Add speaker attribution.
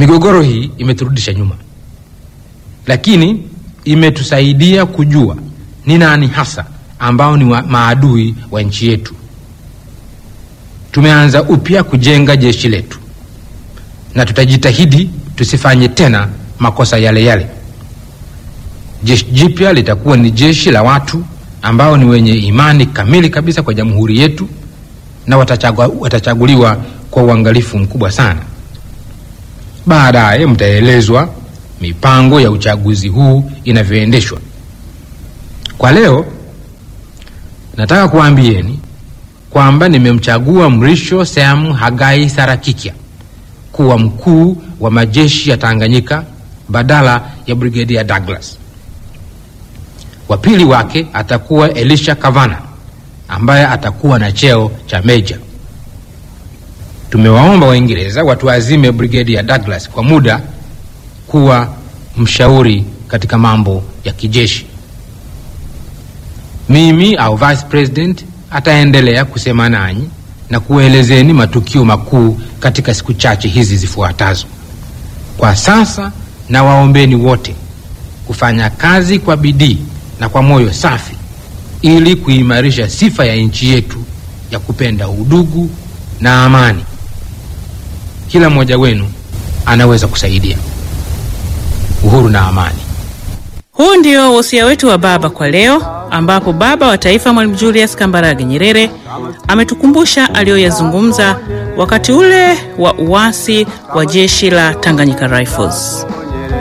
Speaker 1: Migogoro hii imeturudisha nyuma, lakini imetusaidia kujua ni nani hasa ambao ni wa maadui wa nchi yetu. Tumeanza upya kujenga jeshi letu na tutajitahidi tusifanye tena makosa yale yale. Jeshi jipya litakuwa ni jeshi la watu ambao ni wenye imani kamili kabisa kwa jamhuri yetu na watachagua, watachaguliwa kwa uangalifu mkubwa sana. Baadaye mtaelezwa mipango ya uchaguzi huu inavyoendeshwa. Kwa leo nataka kuambieni kwamba nimemchagua Mrisho Sam Hagai Sarakikya kuwa mkuu wa majeshi ya Tanganyika badala ya Brigedia Douglas. Wa pili wake atakuwa Elisha Kavana ambaye atakuwa na cheo cha meja. Tumewaomba Waingereza watuazime Brigedia Douglas kwa muda kuwa mshauri katika mambo ya kijeshi. Mimi au vice president ataendelea kusema nanyi na kuelezeni matukio makuu katika siku chache hizi zifuatazo. Kwa sasa, na waombeni wote kufanya kazi kwa bidii na kwa moyo safi ili kuimarisha sifa ya nchi yetu ya kupenda udugu na amani. Kila mmoja wenu anaweza kusaidia uhuru na amani.
Speaker 2: Huu ndio wosia wetu wa baba kwa leo, ambapo baba wa taifa Mwalimu Julius Kambarage Nyerere ametukumbusha aliyoyazungumza wakati ule wa uasi wa jeshi la Tanganyika Rifles.